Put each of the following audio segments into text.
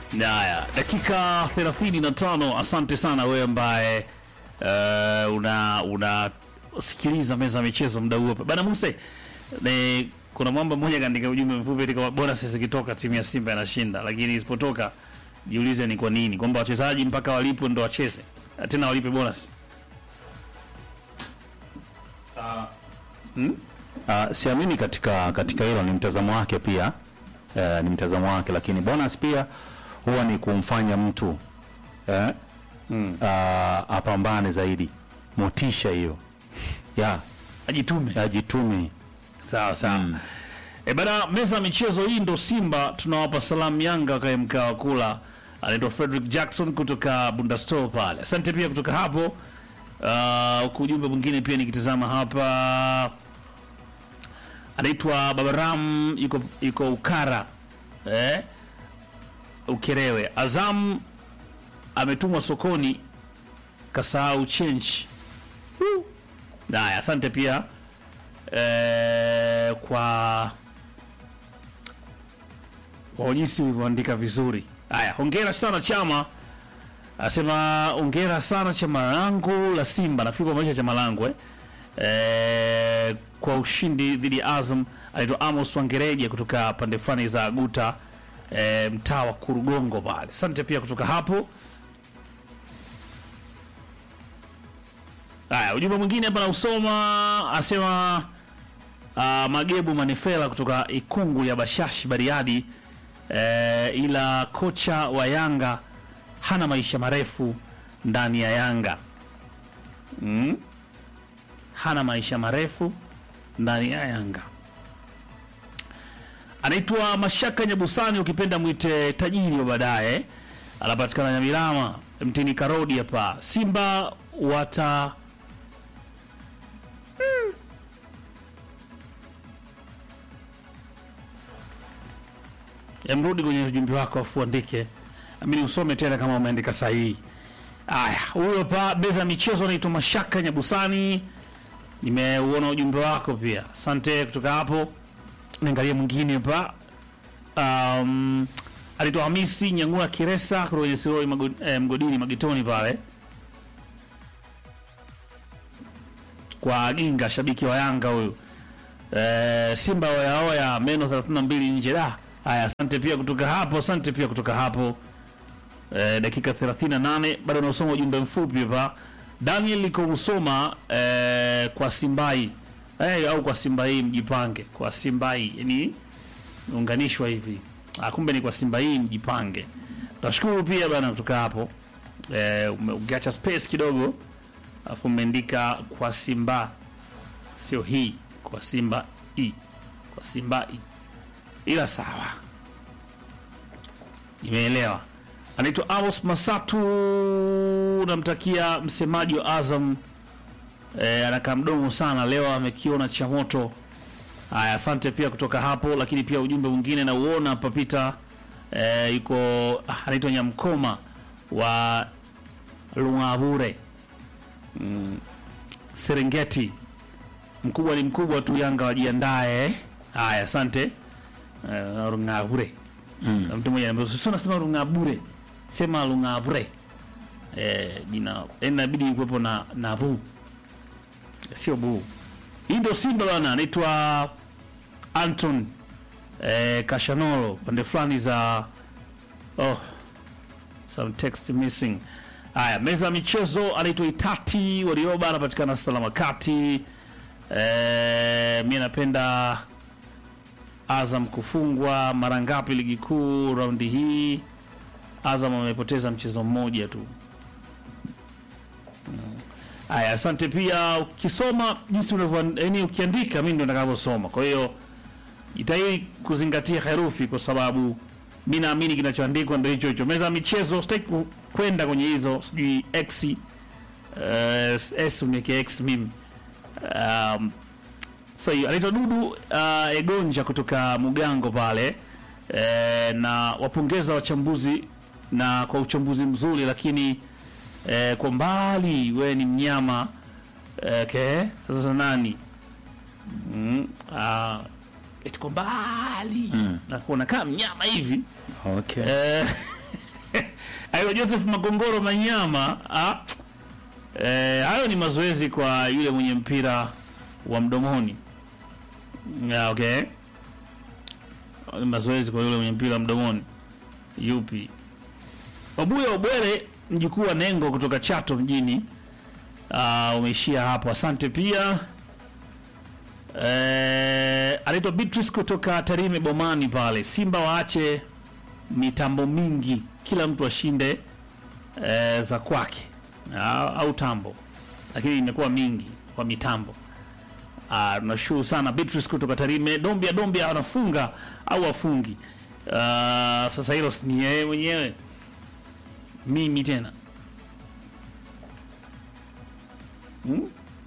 Haya, dakika 35. Asante sana wewe ambaye uh, una unasikiliza meza ya michezo muda huu hapa bana Muse. Ni kuna mwamba mmoja kaandika ujumbe mfupi eti kama bora sisi kitoka timu ya Simba inashinda, lakini isipotoka jiulize ni kwa nini, kwamba wachezaji mpaka walipo ndo wacheze tena walipe bonus. Uh, siamini katika katika hilo, ni mtazamo wake pia uh, ni mtazamo wake, lakini bonus pia huwa ni kumfanya mtu eh, uh, apambane zaidi, motisha hiyo ya Ajitume. ajitume. Sawa sawa. E bana, meza ya michezo hii ndo Simba tunawapa salamu Yanga wakae mkaa wa kula. Anaitwa Frederick Jackson kutoka Bundastore pale. Asante pia kutoka hapo. Uh, huku ujumbe mwingine pia nikitazama hapa anaitwa Babaram yuko, yuko Ukara eh? Ukerewe. Azam ametumwa sokoni kasahau change. Woo. Haya, asante pia eh, kwa kwa jinsi ulivyoandika vizuri. Haya, hongera sana chama. Anasema hongera sana chama langu la Simba, nafikiri kwa maisha chama langu eh. Eh, kwa ushindi dhidi ya Azam. Anaitwa Amos Wangereje kutoka pande fulani za Guta eh, mtaa wa Kurugongo pale. Asante pia kutoka hapo. Haya, ujumbe mwingine hapa nausoma, asema uh, Magebu Manefela kutoka Ikungu ya Bashashi Bariadi. Eh, ila kocha wa Yanga hana maisha marefu ndani ya Yanga mm? hana maisha marefu ndani ya Yanga. Anaitwa Mashaka Nyabusani, ukipenda mwite tajiri wa baadaye, anapatikana Nyamilama mtini Karodi hapa. Simba wata Emrudi kwenye ujumbe wako afu andike, amini usome tena kama umeandika sahihi. Aya, huyo pa beza michezo anaitwa Mashaka Nyabusani, nimeuona ujumbe wako pia, asante. Kutoka hapo niangalie mwingine pa um, anaitwa Hamisi Nyangua Kiresa kutoka kwenye Siroi mago, eh, mgodini Magetoni pale kwa Ginga, shabiki wa Yanga huyu. Eh, Simba wayaoya meno 32 nje da. Haya, asante pia kutoka hapo, asante pia kutoka hapo. Eh, dakika 38 bado nasoma ujumbe mfupi hapa. Daniel liko usoma eh, kwa Simbai eh, au kwa Simbai mjipange, kwa Simbai yani unganishwa hivi. Ah, kumbe ni kwa Simbai mjipange. Nashukuru pia bana kutoka hapo. Eh, ume- ukiacha space kidogo afu umeandika kwa Simba, sio hii, kwa Simba i, kwa Simba i, ila sawa, nimeelewa. Anaitwa Amos Masatu, namtakia msemaji wa Azam e, anakaa mdomo sana leo, amekiona cha moto. Haya, asante pia kutoka hapo, lakini pia ujumbe mwingine nauona papita e, yuko ah, anaitwa Nyamkoma wa Lungabure Serengeti. Mkubwa ni mkubwa tu, Yanga wajiandae. Haya, asante uh, Rungabure. Na Mtu mmoja anambia sio, nasema Rungabure, sema Rungabure. Eh, jina yani inabidi kuwepo na na bu, sio bu. Hii ndio Simba bana, anaitwa Anton eh, Kashanolo, pande fulani za oh, some text missing. Haya, meza ya michezo anaitwa Itati Warioba, anapatikana salama kati. E, mi napenda Azam kufungwa mara ngapi ligi kuu raundi hii? Azam amepoteza mchezo mmoja tu. Mm. Haya, asante pia. Ukisoma jinsi unavyo, yani ukiandika, mimi ndo nitakavyosoma. Kwa hiyo jitahidi kuzingatia herufi, kwa sababu mi naamini kinachoandikwa ndo hicho hicho. Meza ya michezo, sitaki ku- kwenda kwenye hizo sijui x uh, s uniweke x mimi um, so hiyo anaitwa Dudu uh, Egonja kutoka Mugango pale eh, na wapongeza wachambuzi na kwa uchambuzi mzuri, lakini eh, kwa mbali we ni mnyama eh, okay. Sasa nani mm, uh, eti kwa mbali mm. nakuona kama mnyama hivi Okay. eh, Ayo Joseph Magongoro Manyama ah, eh, hayo ni mazoezi kwa yule mwenye mpira wa mdomoni. Yeah, okay. Ni mazoezi kwa yule mwenye mpira wa mdomoni. Yupi? Wabuya Obwere mjukuu wa Nengo kutoka Chato mjini. Uh, umeishia hapo. Asante pia. Eh, anaitwa Beatrice kutoka Tarime Bomani pale. Simba waache mitambo mingi, kila mtu ashinde eh, za kwake au, au tambo, lakini imekuwa mingi kwa mitambo. Ah, tunashukuru sana Beatrice kutoka Tarime. Dombia Dombia anafunga au afungi? Ah, sasa hilo si ni yeye mwenyewe, mimi tena hmm?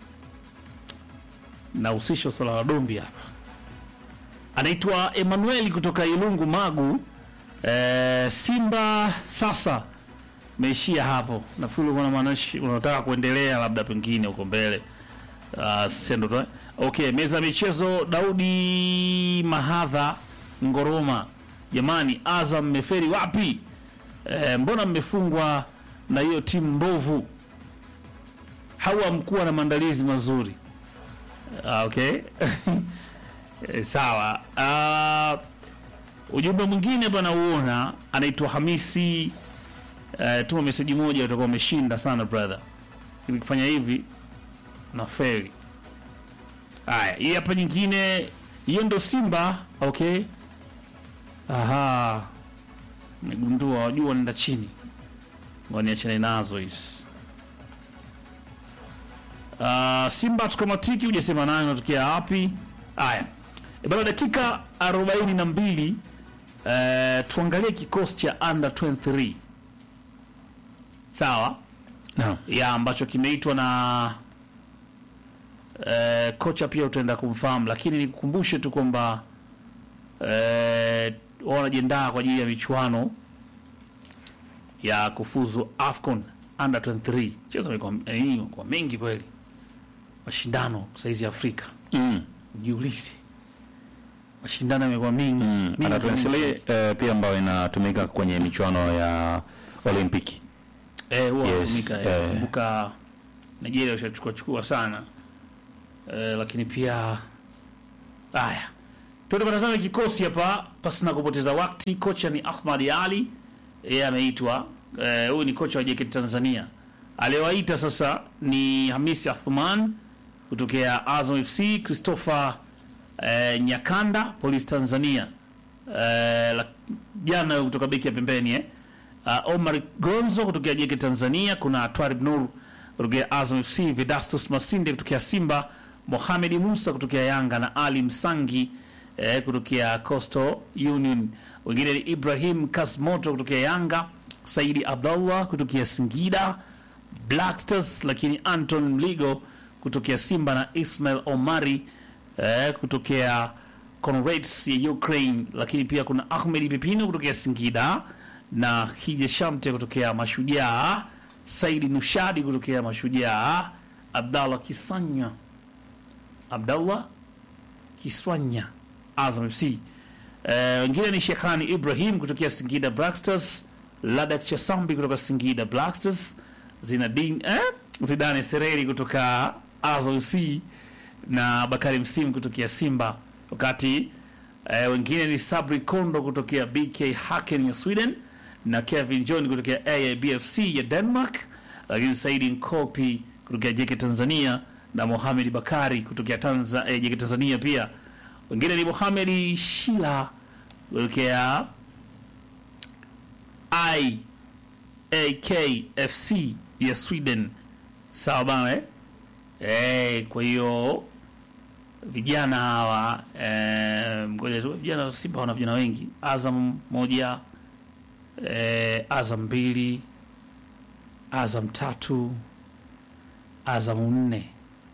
nahusisha swala la Dombia hapa. Anaitwa Emmanuel kutoka Ilungu Magu. Eh, Simba sasa meishia hapo. Nafikiri ulikuwa unamaanisha unataka kuendelea labda pengine huko mbele. Uh, sendo tu. Okay, meza ya michezo Daudi Mahadha Ngoroma. Jamani, Azam mmeferi wapi? Eh, mbona mmefungwa na hiyo timu mbovu? Hawa mkuwa na maandalizi mazuri. Ah, okay. Eh, sawa. Ah, ujumbe mwingine bwana uona anaitwa Hamisi eh, tuma meseji moja utakuwa umeshinda sana brother. Ili kufanya hivi na feli. Haya, hii hapa nyingine hiyo ndo Simba, okay. Aha. Nimegundua wajua nenda chini. Ngoja niachane nazo hizi. Uh, Simba tukamatiki hujasema nayo natokea wapi? Haya. E bana dakika 42 eh, tuangalie kikosi cha under 23. Sawa? Naam. ya ambacho kimeitwa na eh, kocha pia utaenda kumfahamu, lakini nikukumbushe tu kwamba eh, wao wanajiandaa kwa ajili ya michuano ya kufuzu AFCON under 23. Mchezo umekuwa eh, kwa mengi kweli, mashindano saizi Afrika, Mm. jiulize mashindano yamekuwa mengi Mm. mengi Ana mengi. translate eh, pia ambayo inatumika kwenye michuano ya Olimpiki. Eh, huwa Yes, wanatumika, eh. eh, kumbuka Nigeria washachukua chukua sana eh, lakini pia haya tuende patazame kikosi hapa pasi na kupoteza wakati. Kocha ni Ahmad Ali, yeye ameitwa eh, huyu ni kocha wa JKT Tanzania. Aliyewaita sasa ni Hamisi Athman kutokea Azam FC, Christopher eh, Nyakanda Police Tanzania eh, la- jana kutoka beki ya pembeni eh. Uh, Omar Gonzo kutokea JK Tanzania, kuna Twarib Nur kutokea Azam FC, Vedastus Masinde kutokea Simba, Mohamed Musa kutokea Yanga na Ali Msangi eh, kutokea Coastal Union. Wengine ni Ibrahim Kasmoto kutokea Yanga, Saidi Abdallah kutokea Singida Black Stars, lakini Anton Mligo kutokea Simba na Ismail Omari eh, kutokea Conrads ya Ukraine, lakini pia kuna Ahmed Pipino kutokea Singida na Hija Shamte kutokea Mashujaa, Saidi Nushadi kutokea Mashujaa, Abdallah Kisanya Abdallah Kiswanya Azam FC. Eh, wengine ni Shekhani Ibrahim kutokea Singida Black Stars, Ladak Chasambi kutoka Singida Black Stars, Zinadin eh? Zidane Sereri kutoka Azam FC na Bakari Msimu kutokea Simba, wakati eh, wengine ni Sabri Kondo kutokea BK Haken ya Sweden na Kevin John kutokea AIBFC ya Denmark, lakini Saidi Nkopi kutokea JK Tanzania na Mohamed Bakari kutokea Tanza, eh, JK Tanzania pia. Wengine ni Mohamed Shila kutokea IAKFC ya Sweden. Sawa bana eh? Eh, kwa hiyo vijana hawa eh, ngoja tu vijana wa Simba wana vijana wengi. Azam moja eh, Azam mbili Azam tatu Azam nne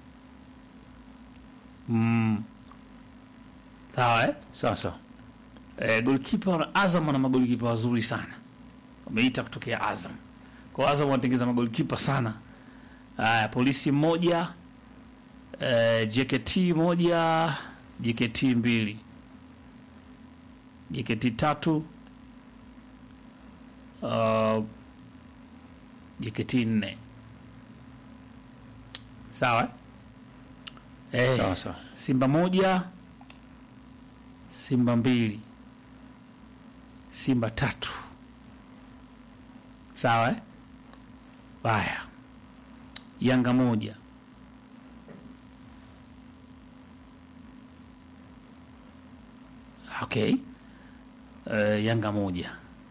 mm. Sawa eh? Sasa Eh, golikipa Azam ana magolikipa wazuri sana, wameita kutokea Azam. Kwa Azam wanatengeza magolikipa sana. Haya, polisi mmoja eh, JKT moja JKT mbili JKT tatu uh, JKT nne sawa eh, Sawa sawa. Simba moja Simba mbili Simba tatu sawa eh? Haya, Yanga moja okay. Uh, Yanga moja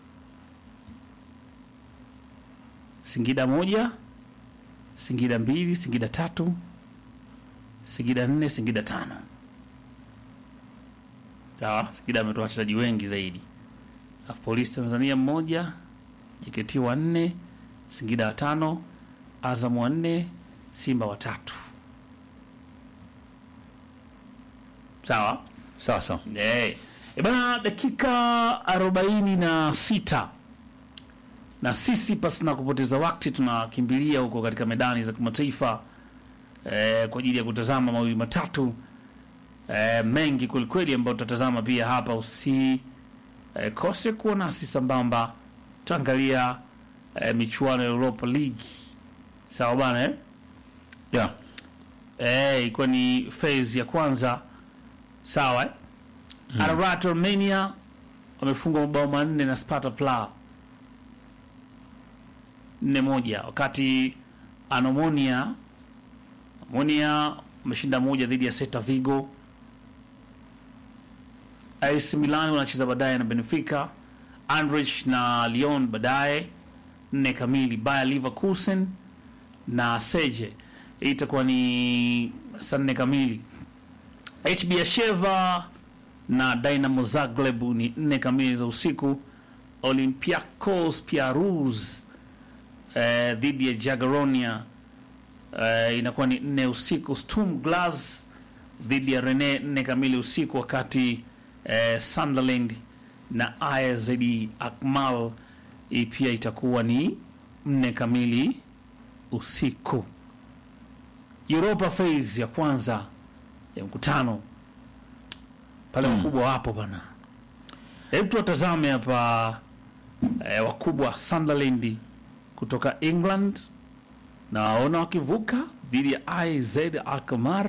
Singida moja Singida mbili Singida tatu Singida nne Singida tano sawa. Singida ametoa wachezaji wengi zaidi, alafu Polisi Tanzania mmoja JKT wa nne Singida watano Azam wa nne Simba watatu sawa. Sawa sawa. Eh, e bana, dakika arobaini na sita na sisi pasi na kupoteza wakati tunakimbilia huko katika medani za kimataifa eh, kwa ajili ya kutazama mawili matatu eh, mengi kwelikweli ambayo tutatazama pia hapa. Usi eh, kose kuwa nasi sambamba, tutaangalia eh, michuano ya Europa League sawa bana eh? Yeah. Eh, ilikuwa ni phase ya kwanza sawa eh? Ararat Armenia wamefungwa mabao manne na Sparta Praha nne moja, wakati Anomonia Amonia wameshinda moja dhidi ya Celta Vigo. AS Milan wanacheza baadaye na Benfica, Anderlecht na Lyon baadaye nne kamili, Bayer Leverkusen na Seje. Hii itakuwa ni saa nne kamili. HB Sheva na Dynamo Zagreb ni nne kamili za usiku. Olympiacos Piarus eh, dhidi ya Jagiellonia eh, inakuwa ni nne usiku. Sturm Graz dhidi ya Rene nne kamili usiku, wakati eh, Sunderland na AZ Alkmaar hii pia itakuwa ni nne kamili usiku. Europa phase ya kwanza ya mkutano pale wakubwa wapo bana. Hebu tuwatazame hapa eh, wakubwa Sunderland kutoka England na waona wakivuka dhidi ya AZ Alkmaar.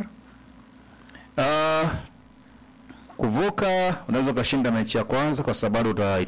Uh, kuvuka unaweza ukashinda mechi ya kwanza kwa sababu uta